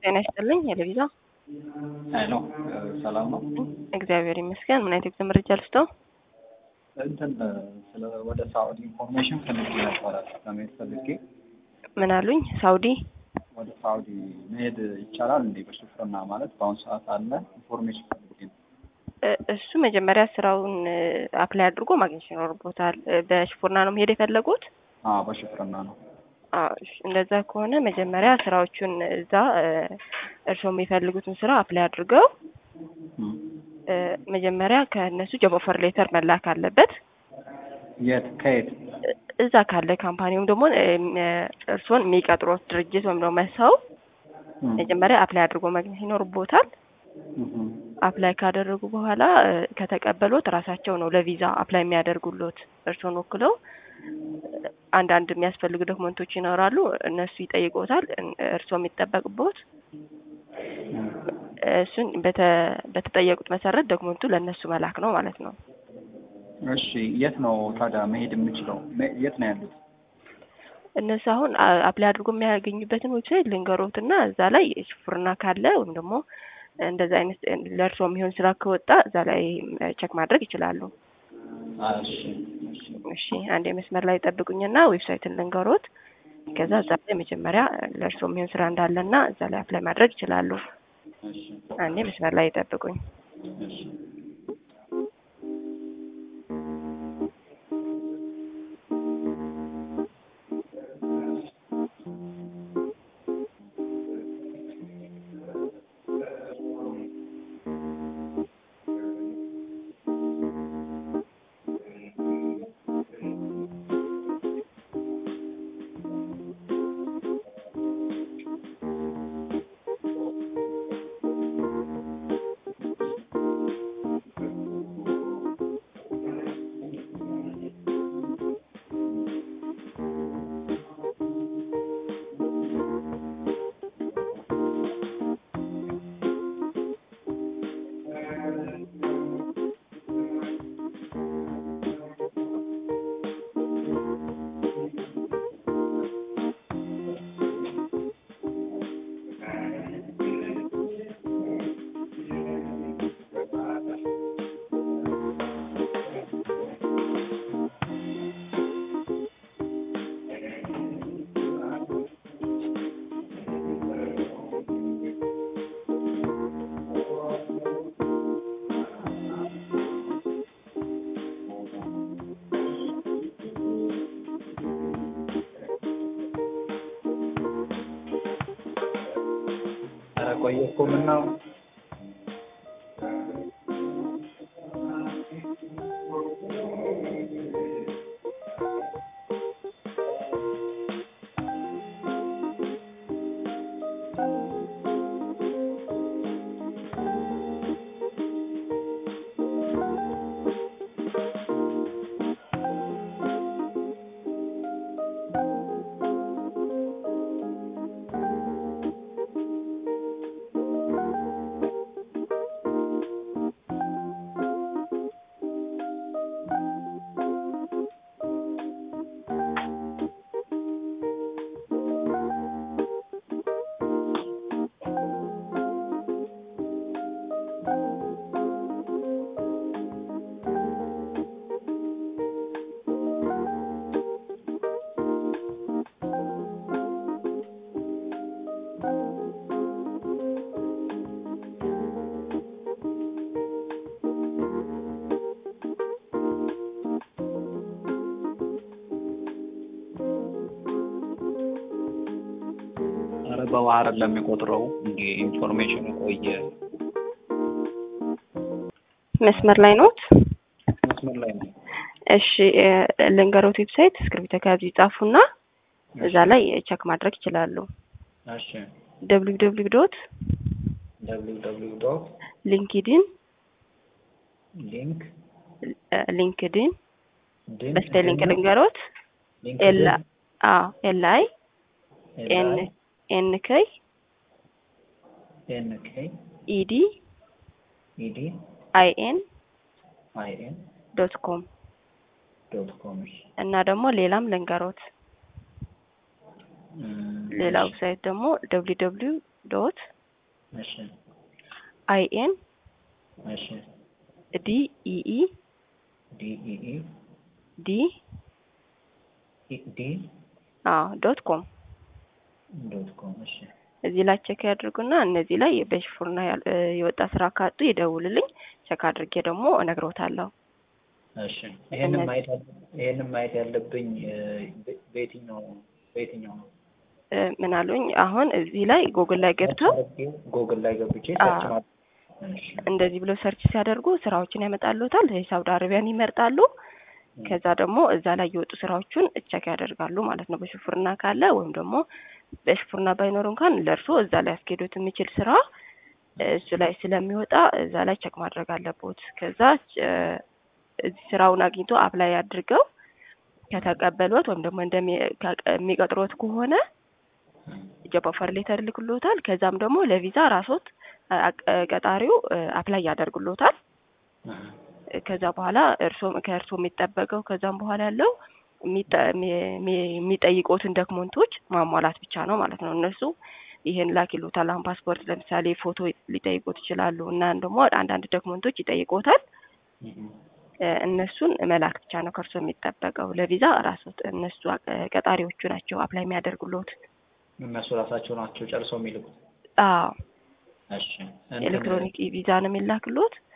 ጤና ይስጥልኝ። የለቪዛ ሄሎ ሰላም ነው። እግዚአብሔር ይመስገን። ምን አይነት የጉዞ መረጃ ልስጠው? እንትን ስለ ወደ ሳኡዲ ኢንፎርሜሽን ፈልጌ ነበረ ለመሄድ ፈልጌ ምን አሉኝ? ሳውዲ ወደ ሳኡዲ መሄድ ይቻላል እንዴ? በሹፍርና ማለት በአሁኑ ሰዓት አለ ኢንፎርሜሽን ፈልጌ ነው። እ- እሱ መጀመሪያ ስራውን አፕላይ አድርጎ ማግኘት ይኖርቦታል። እ፣ በሽፉርና ነው መሄድ የፈለጉት? አዎ በሹፍርና ነው። አዎ፣ እሺ። እንደዛ ከሆነ መጀመሪያ ስራዎቹን እዛ እ፣ እርስዎ የሚፈልጉትን ስራ አፕላይ አድርገው እም። እ፣ መጀመሪያ ከእነሱ ጆብ ኦፈር ሌተር መላክ አለበት። የት ከየት? እ፣ እዛ ካለ ካምፓኒውም ደግሞ እ፣ እ፣ እርስዎን የሚቀጥሮት ድርጅት ወይም ደግሞ ሰው እም። መጀመሪያ አፕላይ አድርጎ ማግኘት ይኖርቦታል። እም። አፕላይ ካደረጉ በኋላ እ፣ ከተቀበሉት ራሳቸው ነው ለቪዛ አፕላይ የሚያደርጉሎት። እርስዎን ወክለው እ፣ አንዳንድ የሚያስፈልጉ ዶክመንቶች ይኖራሉ። እነሱ ይጠይቁታል። እን- እርስዎ የሚጠበቅቦት እም። እሱን በተ- በተጠየቁት መሰረት ዶክመንቱ ለእነሱ መላክ ነው ማለት ነው። እሺ የት ነው ታዲያ መሄድ የምችለው? መ- የት ነው ያሉት? እነሱ አሁን አ- አፕላይ አድርጎ የሚያገኙበትን ዌብሳይት ልንገሮትና እዛ ላይ ሹፍርና ካለ ወይም ደግሞ እንደዛ አይነት ለእርስዎ የሚሆን ስራ ከወጣ እዛ ላይ ቸክ ማድረግ ይችላሉ። እሺ እሺ እሺ አንድ መስመር ላይ ጠብቁኝና ዌብሳይትን ልንገሮት። ከዛ እዛ ላይ መጀመሪያ ለእርስዎ የሚሆን ስራ እንዳለና እዛ ላይ አፕላይ ማድረግ ይችላሉ። እሺ አንዴ መስመር ላይ ጠብቁኝ። እሺ ኧረ ቆየ እኮ ምነው ኧረ በባህር ለሚቆጥረው እንዲ ኢንፎርሜሽኑ ቆየ መስመር ላይ ኖት? መስመር ላይ ነው። እሺ እ፣ ልንገሮት ዌብሳይት እስክሪብቶ ከያዙ ይጻፉና እዛ ላይ ቸክ ማድረግ ይችላሉ። እሺ ደብሊው ደብሊው ዶት ደብሊው ደብሊው ዶት ሊንክዲን ሊንክ ሊንክድን ድን በስፔሊንግ ልንገሮት ኤል አዎ ኤል አይ ኤን ኤን ከይ ኤን ኬ ኢዲ ኢዲ አይ ኤን አይ ኤን ዶት ኮም ዶት ኮም እና ደግሞ ሌላም ልንገሮት ሌላ ዌብሳይት ደግሞ ደብሊው ደብሊው ዶት እሺ አይ ኤን እሺ ዲ ኢኢ ዲ ኢ ኢ ዲ ኢ ዲ አዎ ዶት ኮም ዶት ኮም እሺ እዚህ ላይ ቼክ ያድርጉና እነዚህ ላይ በሽፉርና ያል- እ የወጣ ስራ ካጡ ይደውልልኝ። ቼክ አድርጌ ደግሞ እነግሮታለሁ። እሺ ይሄንን እነዚህ- ማየት ያለ- ይሄንን ማየት ያለብኝ እ፣ በ- በየትኛው በየትኛው ነው? እ ምን አሉኝ? አሁን እዚህ ላይ ጉግል ላይ ገብተው ጎግል ላይ ገብቼ አዎ። ሰርች ማለት እሺ እንደዚህ ብሎ ሰርች ሲያደርጉ ስራዎችን ያመጣሉታል። የሳውዲ አረቢያን ይመርጣሉ። ከዛ ደግሞ እዛ ላይ የወጡ ስራዎቹን ቸክ ያደርጋሉ ማለት ነው። በሹፍርና ካለ ወይም ደግሞ በሹፍርና ባይኖር እንኳን ለእርሶ እዛ ላይ ያስኬዱት የሚችል ስራ እሱ ላይ ስለሚወጣ እዛ ላይ ቸክ ማድረግ አለቦት። ከዛ እ፣ እዚህ ስራውን አግኝቶ አፕላይ አድርገው ከተቀበሉት ወይም ደግሞ እንደሚ- ከ- የሚቀጥሮት ከሆነ ጆብ ኦፈር ሌተር ልክሎታል። ከዛም ደግሞ ለቪዛ ራሶት አ- ቀጣሪው አፕላይ ያደርግሎታል። ከዛ በኋላ እርሶ ከእርሶ የሚጠበቀው ከዛም በኋላ ያለው የሚጠ- የሚ- የሚ- የሚጠይቁትን ዶክመንቶች ማሟላት ብቻ ነው ማለት ነው። እነሱ ይሄን ላክ ይሉታል። አሁን ፓስፖርት ለምሳሌ ፎቶ ሊጠይቁት ይችላሉ እና ደግሞ አንዳንድ ዶክመንቶች ይጠይቁታል። እ፣ እነሱን መላክ ብቻ ነው ከእርሶ የሚጠበቀው። ለቪዛ ራሶት እነሱ አ- ቀጣሪዎቹ ናቸው አፕላይ የሚያደርጉሎት። እነሱ ራሳቸው ናቸው ጨርሰው የሚልኩት። አዎ እሺ እንትን- ኤሌክትሮኒክ ቪዛ ነው የሚላክሎት።